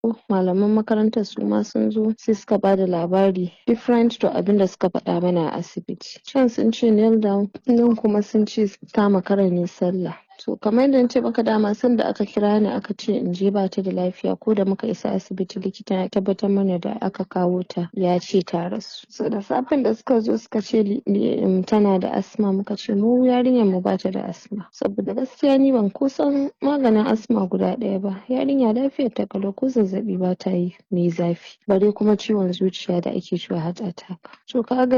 malaman makarantar suma sun zo sai suka bada labari different to abinda suka faɗa mana a asibiti can sunce kneel down nan kuma sunce ta makara ne sallah to kamar yadda nace maka dama sanda aka kira ni aka ce inje bata da lafiya ko da muka isa asibiti likita ya tabbatar mana da aka kawo ta yace ta rasu so da safen da suka zo suka ce tana da asma muka ce mu yarinyar mu bata da asma saboda gaskiya ni ban ko san maganin asma guda ɗaya ba yarinya lafiyar ta ƙalau ko zazzaɓi bata yi mai zafi bare kuma ciwon zuciya da ake cewa heart attack to kaga